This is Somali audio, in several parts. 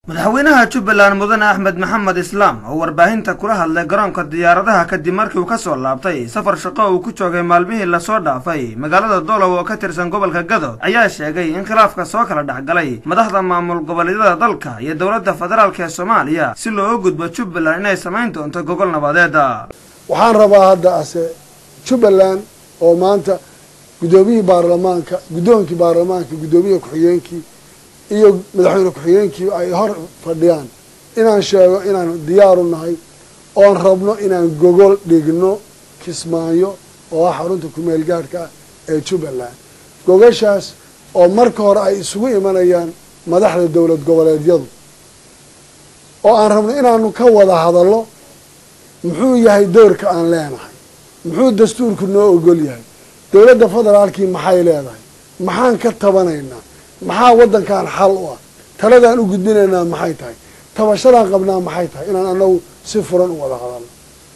madaxweynaha jubbaland mudane axmed maxamed islaam oo warbaahinta kula hadlay garoonka diyaaradaha kadib markii uu ka soo laabtay safar shaqo uu ku joogay maalmihii lasoo dhaafay magaalada dolow oo ka tirsan gobolka gadood ayaa sheegay in khilaafka soo kala dhexgalay madaxda maamul goboleedyada dalka iyo dowladda federaalk ee soomaaliya si looga gudbo jubbaland inay samayn doonto gogol nabadeeda waxaan rabaa hadda ase jubbaland oo maanta guddoomiyihii baarlamaanka guddoonkii baarlamaanka guddoomiyaha ku-xigeenkii iyo madaxweyne ku-xigeenkii ay hor fadhiyaan inaan sheego inaan diyaaru nahay oon rabno inaan gogol dhigno kismaayo oo ah xarunta kumeel gaadhka ah ee jubbaland gogashaas oo marka hore ay isugu imanayaan madaxda dowlad goboleedyadu oo aan rabno inaanu ka wada hadallo muxuu yahay doorka aan leenahay muxuu dastuurku noo ogol yahay dowladda federaalkii maxay leedahay maxaan ka tabanaynaa maxaa waddankan xal u ah taladaan u gudbinaynaa maxay tahay tabashadaan qabnaa maxay tahay inaan anagu si furan u wada hadalno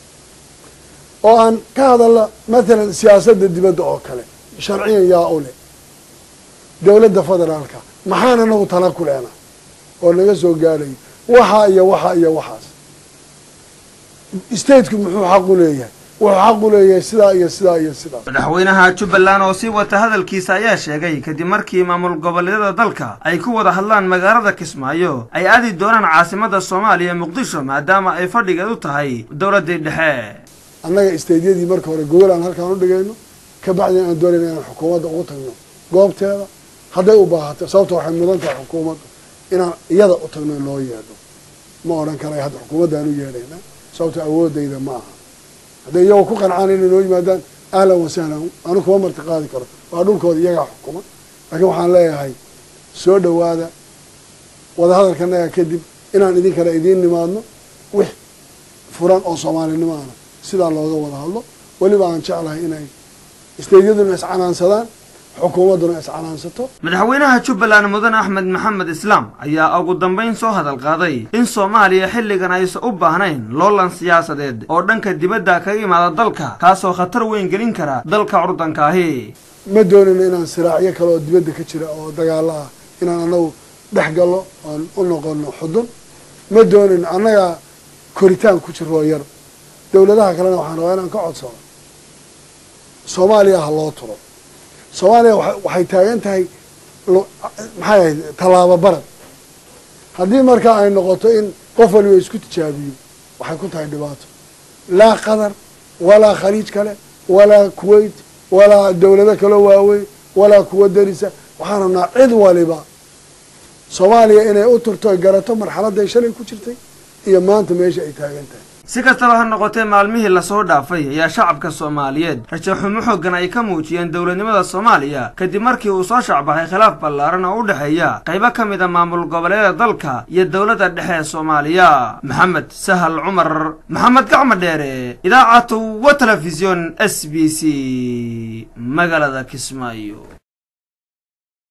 oo aan ka hadalno mathalan siyaasadda dibadda oo kale sharciyan yaa u leh dowladda federaalka maxaan anagu tala ku leenahay oo naga soo gaadhayo waxaa iyo waxaa iyo waxaas stateku muxuu xaq u leeyahay wuxuu xaq u leeyahay sidaa iyo sidaa iyo sidaas madaxweynaha jubbaland oo sii wata hadalkiisa ayaa sheegay kadib markii maamul goboleedyada dalka ay ku wada hadlaan magaalada kismaayo ay aadi doonaan caasimada soomaaliya muqdisho maadaama ay fadhigeed u tahay dowladii dhexe annaga stadeyadii marka hore gogol aan halkaan u dhigayno ka bacdina aan doonayna inaan xukuumadda ugu tagno goobteeda hadday u baahato sababto waxay mudan tahay xukuumadda inaan iyada u tagno loo yeedho ma odhan karay hadda xukuumaddaan u yeedhayna sababto awoodayda ma aha hadday iyagoo ku qancaan inay noo yimaadaan ahlan wasahlan anu kuma marti qaadi karo waa dhulkooda iyagaa xukuma laakiin waxaan leeyahay soo dhowaada wadahadalkanaga kadib inaan idinkana idiin nimaadno wix furan oo soomaalinimo ana sidaa looga wada hadlo weliba aan jeclahay inay isteydyaduna iscanaansadaan xukuumadduna iscanaansato madaxweynaha jubbaland mudane axmed maxamed islaam ayaa ugu dambayn soo hadal qaaday in soomaaliya xilligan aysan u baahnayn loolan siyaasadeed oo dhanka dibadda kaga imaada dalka kaasoo khatar weyn gelin kara dalka curdankaahi ma doonayno inaan siraacyo kale oo dibadda ka jira oo dagaalo ah inaan anagu dhex gallo oon u noqono xudun ma doonayno annagaa koritaan ku jiroo yar dowladaha kalena waxaan rabaa inaan ka codsano soomaaliya ha loo turo soomaaliya waxay taagan tahay maxay ahayd tallaabo barad haddii markaa ay noqoto in qof waliba isku tijaabiyo waxay ku tahay dhibaato laa qatar walaa khaliij kale walaa kuwait walaa dowlado kaloo waaweyn walaa kuwa darisa waxaan rabnaa cid waliba soomaaliya inay u turto ay garato marxaladday shalay ku jirtay iyo maanta meesha ay taagan tahay si kastaba ha noqotee maalmihii lasoo dhaafay ayaa shacabka soomaaliyeed rajo xumo xooggan ay ka muujiyeen dowladnimada soomaaliya kadib markii uu soo shacbaxay khilaaf ballaaran oo u dhexeeya qaybo ka mid a maamul goboleedyada dalka iyo dowladda dhexe ee soomaaliya maxamed sahal cumar maxamed gacmo dheere idaacatu wa telefisyon s b c magaalada kismaayo